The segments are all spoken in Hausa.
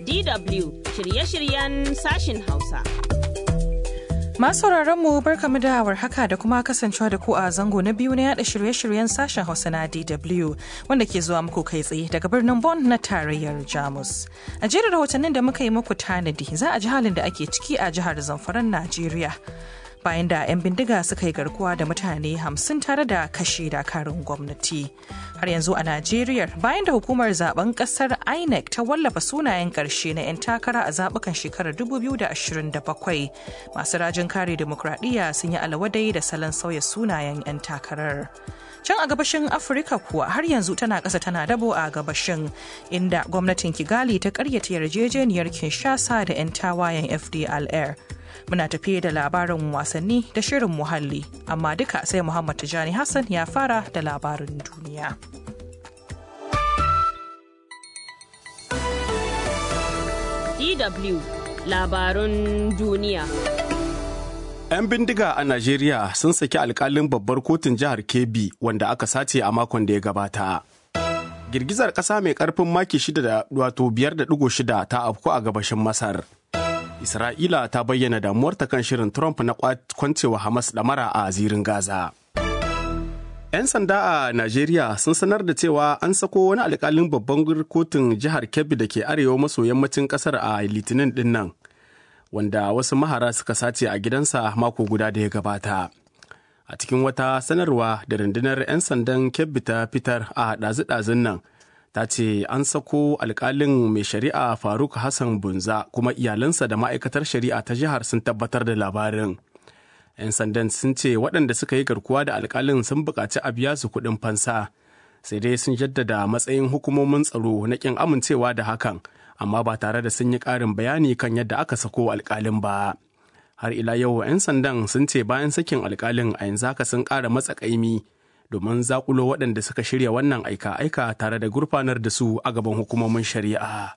DW shirye-shiryen sashin Hausa. Masu mu barkamu da haka da kuma kasancewa da ku a zango na biyu na yada shirye-shiryen sashen Hausa na DW wanda ke zuwa muku kai tsaye daga birnin Bonn na tarayyar Jamus. A jerin rahotannin da muka yi muku tanadi za a ji halin da ake ciki a jihar Zamfaran Najeriya. bayan da 'yan bindiga suka yi garkuwa da mutane hamsin tare da kashe dakarun gwamnati har yanzu a najeriya bayan da hukumar zaben kasar inec ta wallafa sunayen karshe na 'yan takara a zabukan shekarar 2027 masu rajin kare demokradiyya sun yi alawadai da salon sauya sunayen 'yan takarar can a gabashin afirka kuwa har yanzu tana ƙasa tana dabo a gabashin inda gwamnatin kigali ta karyata yarjejeniyar kinshasa da 'yan tawayen fdlr muna tafiye da labarin wasanni da shirin muhalli amma duka sai muhammad tijani hassan ya fara da labarin duniya DW labarun duniya 'Yan bindiga a Najeriya sun saki alkalin babbar kotun jihar Kebbi wanda aka sace a makon da ya gabata. Girgizar ƙasa mai ƙarfin maki shida da wato biyar da ɗigo shida ta afku a gabashin Masar. Isra'ila ta bayyana damuwarta kan shirin Trump na kwancewa Hamas ɗamara a zirin Gaza. 'Yan sanda a Najeriya sun sanar da cewa an sako wani alkalin babban kotun jihar Kebbi da ke arewa maso yammacin ƙasar a Litinin ɗin nan. wanda wasu mahara suka sace a gidansa mako guda da ya gabata. A cikin wata sanarwa da rundunar 'yan sandan kebbi ta fitar a ɗazu-ɗazun nan, ta ce an sako alkalin mai shari'a Faruk Hassan Bunza kuma iyalansa da ma'aikatar shari'a ta jihar sun tabbatar da labarin. 'Yan sandan sun ce waɗanda suka yi garkuwa da alkalin sun buƙaci a biya su kuɗin fansa, sai dai sun jaddada matsayin hukumomin tsaro na ƙin amincewa da hakan. amma ba tare da sun yi ƙarin bayani kan yadda aka sako alƙalin ba. Har ila yau 'yan sandan sun ce bayan sakin alƙalin a yanzu haka sun ƙara matsa ƙaimi domin zakulo waɗanda suka shirya wannan aika-aika tare da gurfanar da su a gaban hukumomin shari'a.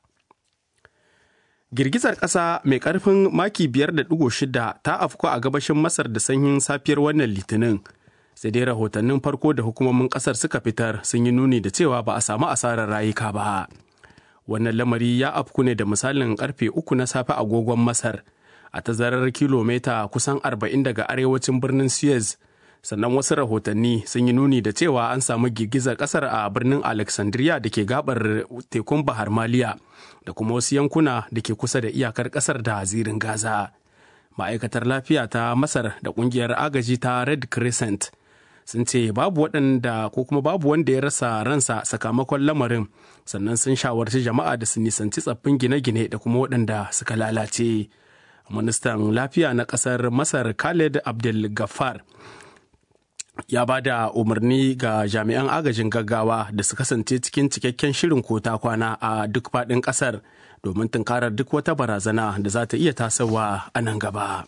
Girgizar ƙasa mai ƙarfin maki biyar da ɗigo shida ta afku a gabashin Masar da sanyin safiyar wannan litinin. Sai dai rahotannin farko da hukumomin ƙasar suka fitar sun yi nuni da cewa ba a samu asarar rayuka ba. wannan lamari ya afku ne da misalin karfe uku na safe agogon masar a tazarar kilomita kusan 40 daga arewacin birnin suez sannan wasu rahotanni sun yi nuni da cewa an samu girgizar kasar a birnin alexandria da ke gabar tekun bahar maliya da kuma wasu yankuna da ke kusa da iyakar kasar da zirin gaza ma'aikatar lafiya ta masar da kungiyar agaji ta red crescent sun ce babu waɗanda ko kuma babu wanda ya rasa ransa sakamakon lamarin sannan sun shawarci jama'a da su nisanci tsaffin gine-gine da kuma waɗanda suka lalace ministan lafiya na ƙasar masar khaled abdul gaffar ya ba da umarni ga jami'an agajin gaggawa da su kasance cikin cikakken shirin kota kwana a duk faɗin ƙasar domin tunkarar duk wata barazana da za ta iya tasowa a nan gaba.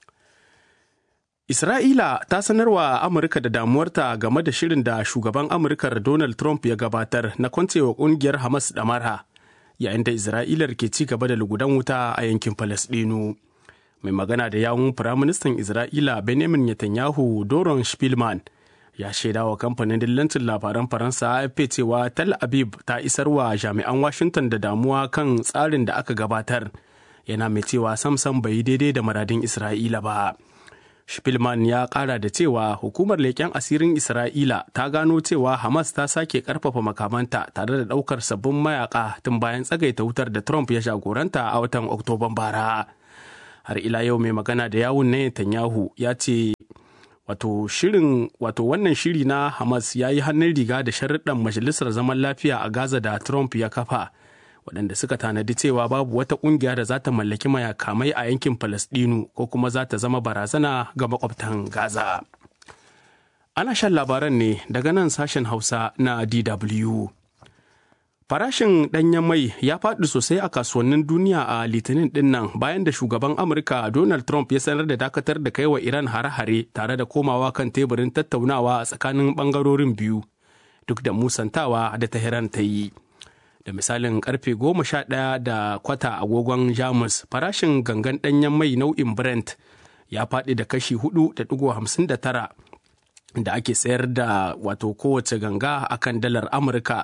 Isra'ila ta sanarwa Amurka da damuwarta game da shirin da shugaban Amurkar Donald Trump ya gabatar na kwancewa kungiyar Hamas da marha yayin da Isra'ilar ke ci gaba da lugudan wuta a yankin Falasɗinu. Mai magana da yawun Firaministan Isra'ila Benjamin Netanyahu Doron Spielman ya shaida wa kamfanin dillancin labaran Faransa AFP cewa Tel Aviv ta isarwa jami'an Washington da damuwa kan tsarin da aka gabatar. Yana mai cewa samsam bai yi daidai da maradin Isra'ila ba. Spielman ya kara da cewa hukumar leƙen asirin Isra'ila ta gano cewa Hamas ta sake ƙarfafa makamanta tare da ɗaukar sabbin mayaka tun bayan tsagaita wutar da Trump ya jagoranta a watan Oktoban bara. Har ila yau mai magana da yawun na Netanyahu ya ce wato shirin wato wannan shiri na Hamas ya yi hannun riga da sharuɗan majalisar zaman lafiya a Gaza da Trump ya kafa. waɗanda suka tanadi cewa babu wata ƙungiya da za ta mallaki mayakamai a yankin Falasɗinu ko kuma za ta zama barazana ga makwabtan Gaza. Ana shan labaran ne daga nan sashen Hausa na DW. Farashin ɗanyen mai ya faɗi sosai a kasuwannin duniya a litinin ɗin nan bayan da shugaban Amurka Donald Trump ya sanar da dakatar da kaiwa Iran hare-hare tare da komawa kan teburin tattaunawa a tsakanin ɓangarorin biyu duk da musantawa da Tehran ta yi. da misalin karfe goma sha ɗaya da kwata agogon jamus farashin gangan ɗanyen mai nau'in brent ya faɗi da kashi hudu da ɗigo hamsin da tara da ake sayar da wato kowace ganga akan dalar amurka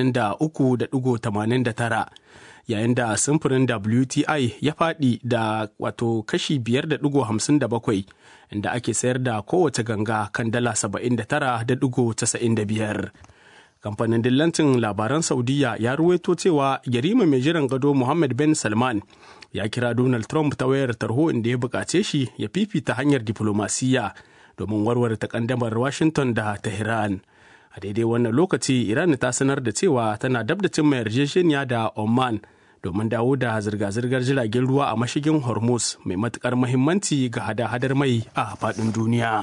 83.89 yayin da simfurin wti ya faɗi da wato kashi 5.57 inda ake sayar da kowace ganga kan dala 79.95 kamfanin dillancin labaran saudiya ya ruwaito cewa yarima mai jiran gado muhammad bin salman ya kira donald trump ta wayar tarho inda ya buƙace shi ya fifita hanyar diflomasiyya domin warware takaddamar washington da tehran a daidai wannan lokaci iran ta sanar da cewa tana dab da cimma yarjejeniya da oman domin dawo da zirga-zirgar jiragen ruwa a mashigin hormuz mai matukar mahimmanci ga hada-hadar mai a faɗin duniya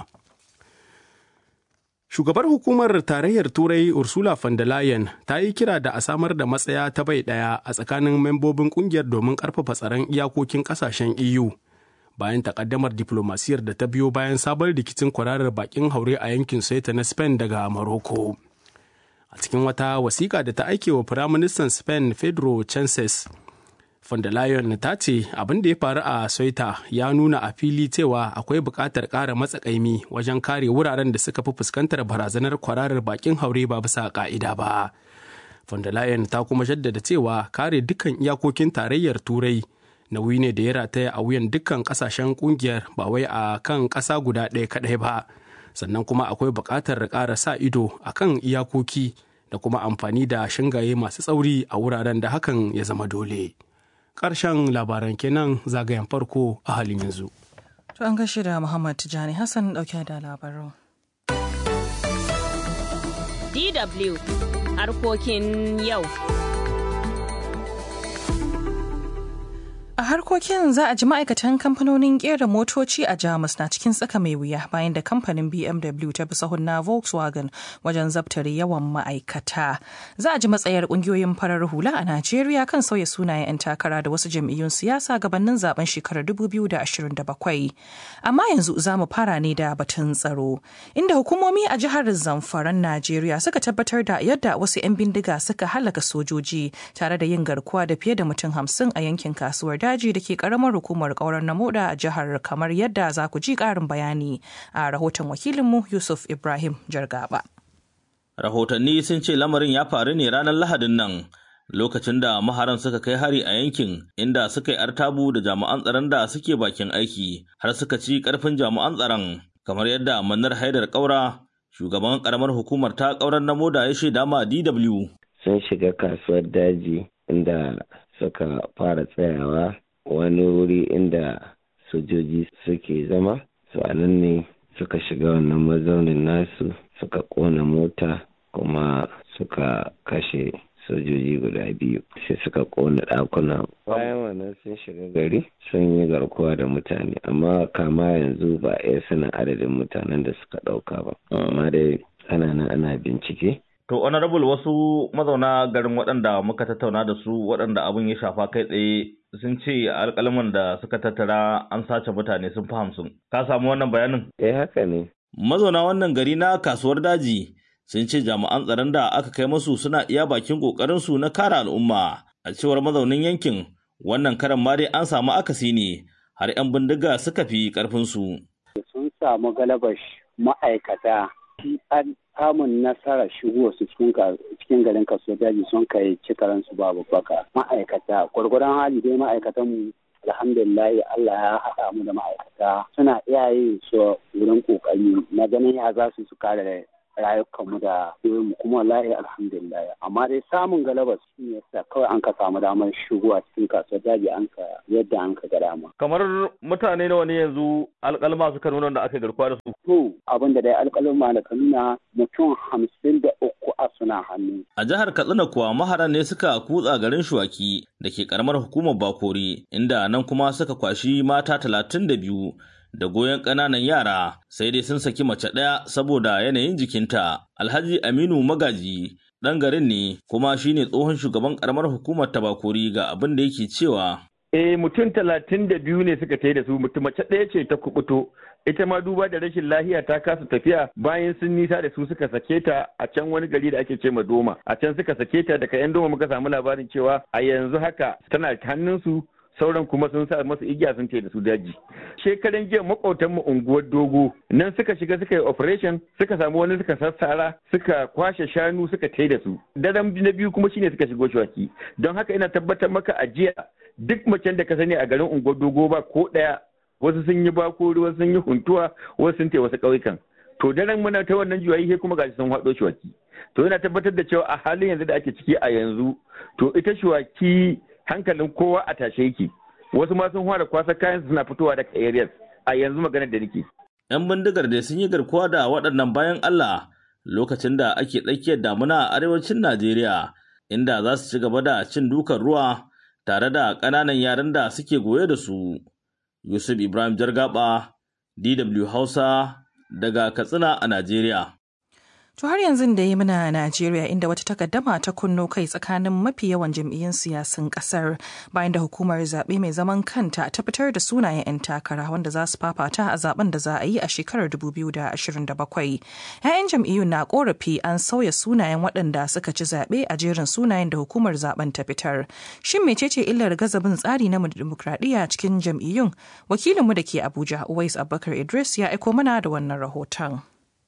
shugabar hukumar tarayyar turai ursula von der leyen ta yi kira da a samar da matsaya ta bai ɗaya a tsakanin membobin kungiyar domin ƙarfafa tsaron iyakokin ƙasashen eu bayan takaddamar diplomasiyar da ta biyo bayan sabon rikicin kwararar bakin haure a yankin Ceuta na Spain daga Morocco. A cikin wata wasiƙa da ta aike wa Firaministan Spain Pedro Chances, von der Leyen ta ce abin da ya faru a Ceuta ya nuna a fili cewa akwai buƙatar ƙara matsakaimi wajen kare wuraren da suka fi fuskantar barazanar kwararar bakin haure ba bisa ƙa'ida ba. Von der Leyen ta kuma jaddada cewa kare dukkan iyakokin tarayyar Turai nauyi ne da ya rataya a wuyan dukkan kasashen kungiyar ba wai a kan ƙasa guda ɗaya kaɗai ba sannan kuma akwai buƙatar ƙara sa ido a kan iyakoki da kuma amfani da shingaye masu tsauri a wuraren da hakan ya zama dole ƙarshen labaran kenan zagayen farko a halin yanzu To an gashi da Muhammad Tijani Hassan ɗauke da labarin. DW harkokin yau. A harkokin za a ji ma'aikatan kamfanonin kera motoci a Jamus na cikin tsaka mai wuya bayan da kamfanin BMW ta bi sahun na Volkswagen wajen zabtare yawan ma'aikata. Za a ji matsayar kungiyoyin farar hula a Najeriya kan sauya sunayen 'yan takara da wasu jam'iyyun siyasa gabanin zaben shekarar 2027. Amma yanzu za mu fara ne da batun tsaro, inda hukumomi a jihar Zamfaran Najeriya suka tabbatar da yadda wasu 'yan bindiga suka halaka sojoji tare da yin garkuwa da fiye da mutum hamsin a yankin kasuwar daji da ke karamar hukumar kaurar namoda a jihar kamar yadda za ku ji karin bayani a rahoton wakilinmu yusuf ibrahim jargaba rahotanni sun ce lamarin ya faru ne ranar lahadin nan lokacin da maharan suka kai hari a yankin inda suka yi artabu da jami'an tsaron da suke bakin aiki har suka ci karfin jami'an tsaron kamar yadda manar haidar kaura shugaban karamar hukumar ta kaurar namoda ya shaida ma dw sun shiga kasuwar daji inda suka fara tsayawa wani wuri inda sojoji suke zama su a nan ne suka shiga wannan mazaunin nasu suka kona mota kuma suka kashe sojoji guda biyu sai suka kona ɗakuna bayan wannan sun shiga gari sun yi garkuwa da mutane amma kama yanzu ba a sanin adadin mutanen da suka ɗauka ba amma dai ana nan ana bincike To, honorable wasu mazauna garin waɗanda muka tattauna da su waɗanda abin ya shafa kai tsaye sun ce alƙalman da suka tattara an sace mutane sun fi hamsin. Ka samu wannan bayanin? Eh haka ne. Mazauna wannan gari na kasuwar daji sun ce jami'an tsaron da aka kai masu suna iya bakin ƙoƙarinsu na kare al'umma. A cewar mazaunin yankin, wannan karan ma dai an samu akasi ne har 'yan bindiga suka fi ƙarfinsu. Sun samu galabar ma'aikata an samun nasarar shigo su cikin garin kasuwar daji sun kai cikaran su babu baka ma'aikata gwargwadon hali dai ma'aikatan mu alhamdulillah Allah ya haɗa mu da ma'aikata suna iya yin su wurin kokari na ganin ya za su su kare rayukanmu da mu kuma wallahi alhamdulillah amma dai samun galaba su ne yasa kawai an ka samu damar shigowa cikin kasuwar daji an ka yadda an ka ga dama Kamar mutane nawa ne yanzu alƙalma suka nuna da aka garkuwa da su. to abin da dai alƙalin da ka nuna mutum hamsin da uku a suna hannu A jihar Katsina kuwa maharan ne suka kutsa garin Shuwaki da ke karamar hukumar Bakori, inda nan kuma suka kwashi mata talatin da biyu da goyon ƙananan yara sai dai sun saki mace ɗaya saboda yanayin jikinta. Alhaji Aminu Magaji ɗan garin ne kuma shine tsohon shugaban karamar hukumar ta Bakori ga abin da yake cewa. Eh mutum talatin da biyu ne suka tai da su mutum mace ɗaya ce ta kubuto ita ma duba da rashin lahiya ta kasa tafiya bayan sun nisa da su suka sake ta a can wani gari da ake ce ma doma a can suka sake ta daga yan doma muka samu labarin cewa a yanzu haka tana hannunsu sauran kuma sun sa masu igiya sun ce da su daji shekaran jiya makwautan mu unguwar dogo nan suka shiga suka yi operation suka samu wani suka sassara suka kwashe shanu suka tai da su daren na biyu kuma shine suka shigo shawaki don haka ina tabbatar maka a jiya duk macen da ka sani a garin unguwar dogo ba ko daya wasu sun yi bakori wasu sun yi huntuwa wasu sun tai wasu ƙauyukan to daren muna ta wannan juyayi sai kuma gashi sun haɗo shuwaki to yana tabbatar da cewa a halin yanzu da ake ciki a yanzu to ita shuwaki hankalin kowa a tashe yake wasu ma sun fara kwasa kayan suna fitowa daga areas a yanzu maganar da nake yan bindigar da sun yi garkuwa da waɗannan bayan Allah lokacin da ake tsakiyar damuna a arewacin Najeriya inda za su ci gaba da cin dukan ruwa tare da ƙananan yaran da suke goye da su Yusuf Ibrahim Jargaba DW Hausa daga Katsina a Najeriya. To har yanzu da yi muna Najeriya inda wata takaddama ta kunno kai tsakanin mafi yawan jam'iyyun siyasan kasar bayan da hukumar zaɓe mai zaman kanta ta fitar da sunayen 'yan takara wanda za su fafata a zaben da za a yi a shekarar 2027. 'Ya'yan jam'iyyun na korafi an sauya sunayen waɗanda suka ci zaɓe a jerin sunayen da hukumar zaben ta fitar. Shin mecece illar gazabin tsari na dimokuraɗiyya cikin jam'iyyun? Wakilinmu da ke Abuja, Uwais Abubakar Idris ya aiko mana da wannan rahoton.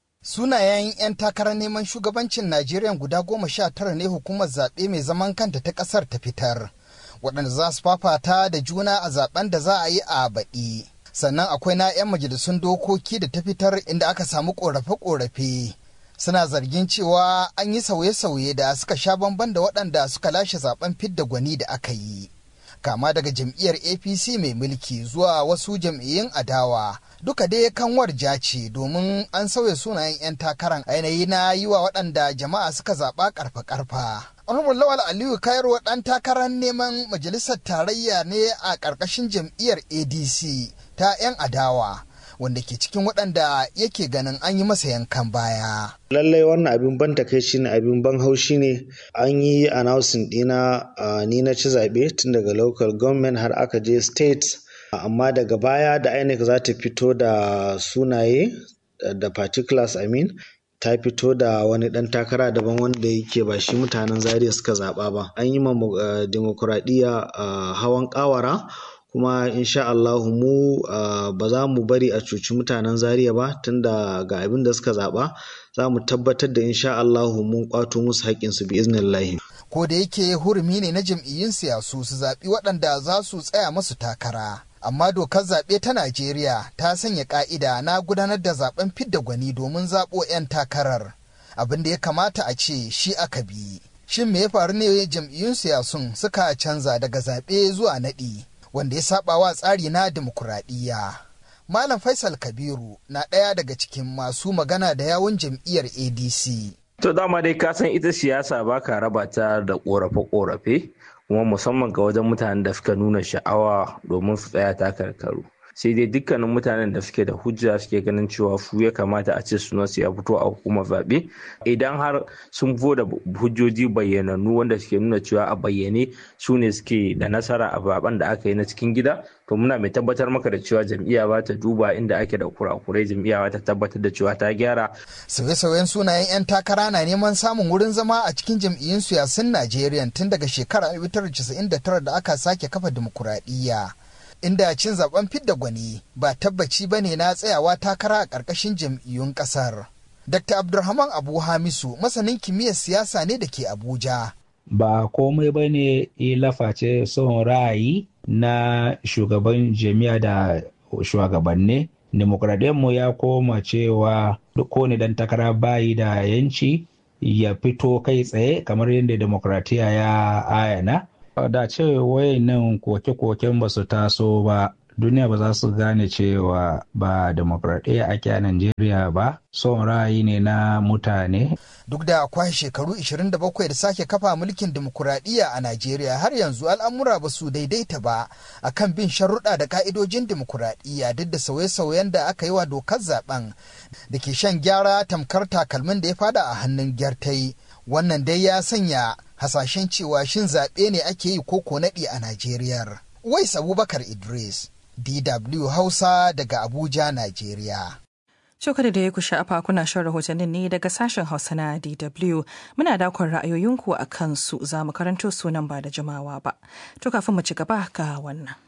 Sunayen 'yan takarar neman shugabancin Najeriya guda goma sha tara ne hukumar zaɓe mai zaman kanta ta ƙasar ta fitar, waɗanda za su fafata da juna a zaben da za a yi a baɗi. Sannan akwai na 'yan majalisun dokoki da ta fitar inda aka samu ƙorafe-ƙorafe. Suna zargin cewa an yi sauye-sauye da suka sha bamban da waɗanda suka lashe zaben fidda gwani da aka yi. Kama daga jam'iyyar APC mai mulki zuwa wasu jam'iyyun adawa. duka dai kanwar ja ce domin an sauya sunayen 'yan takaran ainihi na yi wa waɗanda jama'a suka zaɓa ƙarfa-ƙarfa. Honorable Lawal Aliyu Kayarwa ɗan takarar neman majalisar tarayya ne a ƙarƙashin jam'iyyar ADC ta 'yan adawa. wanda ke cikin waɗanda yake ganin an yi masa yankan baya. Lallai wannan abin ban takaici ne abin ban haushi ne an yi announcing ɗina ni na ci zaɓe tun daga local government har aka je state amma daga baya da INEC za ta fito da sunaye da particulars I mean ta fito da wani ɗan takara daban wanda yake ba shi mutanen zaria suka zaɓa ba an yi ma demokuraɗiyya hawan ƙawara kuma insha Allah mu ba za mu bari a cuci mutanen zaria ba tunda ga abin da suka zaɓa za mu tabbatar da insha Allah mun kwato musu haƙƙinsu bi iznillahi. Ko da yake hurumi ne na jam'iyyun siyasu su zaɓi waɗanda za su tsaya masu takara. amma dokar zaɓe ta Najeriya ta sanya ƙa'ida na gudanar da zaɓen fidda gwani domin zaɓo 'yan takarar. Abin da ya kamata a ce shi aka bi. Shin me ya faru ne jam'iyyun siyasun suka canza daga zaɓe zuwa naɗi wanda ya saɓa wa tsari na dimokuraɗiyya. Malam Faisal Kabiru na ɗaya daga cikin masu magana da yawun jam'iyyar ADC. To dama dai ka san ita siyasa ba ka raba ta da ƙorafe-ƙorafe. kuma musamman ga wajen mutanen da suka nuna sha'awa domin su tsaya takarkaru sai dai dukkanin mutanen da suke da hujja suke ganin cewa su ya kamata a ce suna su ya fito a hukumar zaɓe idan har sun fito da hujjoji bayyanannu wanda suke nuna cewa a bayyane su ne suke da nasara a zaben da aka yi na cikin gida to muna mai tabbatar maka da cewa jam'iyya ba ta duba inda ake da kurakurai jam'iyya ba ta tabbatar da cewa ta gyara sauye-sauyen sunayen 'yan takara na neman samun wurin zama a cikin jam'iyyun siyasun najeriya tun daga shekarar 1999 da aka sake kafa dimokuraɗiyya inda cin zaben fidda gwani ba tabbaci ba ne na tsayawa takara a ƙarƙashin jam'iyyun ƙasar. Dr. Abdulrahman Abu Hamisu masanin kimiyyar siyasa ne da ke Abuja. Ba komai ba ne laface son ra'ayi na shugaban jami'a da shugabanni. mu ya koma cewa duk ne dan takara bayi da yanci ya fito kai tsaye kamar yadda demokratiya ya ayana. da ce wayannan koke-koken ba su taso ba duniya ba za su gane cewa ba demokradiyya ake a Najeriya ba son ra'ayi ne na mutane. Duk da akwai shekaru 27 da sake kafa mulkin demokuraɗiyya a Najeriya har yanzu al'amura ba su daidaita ba a kan bin sharuɗa da ka'idojin demokuraɗiyya duk da sauye-sauyen da aka yi wa dokar zaben da ke shan gyara tamkar takalmin da ya fada a hannun gyartai. Wannan dai ya sanya hasashen cewa shin zaɓe ne ake yi koko naɗi a Najeriya. Wais Abubakar Idris, DW Hausa daga Abuja, Najeriya. Shokar da ya ku sha'afa kuna shan rahotannin ne daga sashen Hausa na DW. Muna dakon ra'ayoyinku a kansu za mu karanto sunan ba da jimawa ba. To kafin mu ci gaba ga wannan.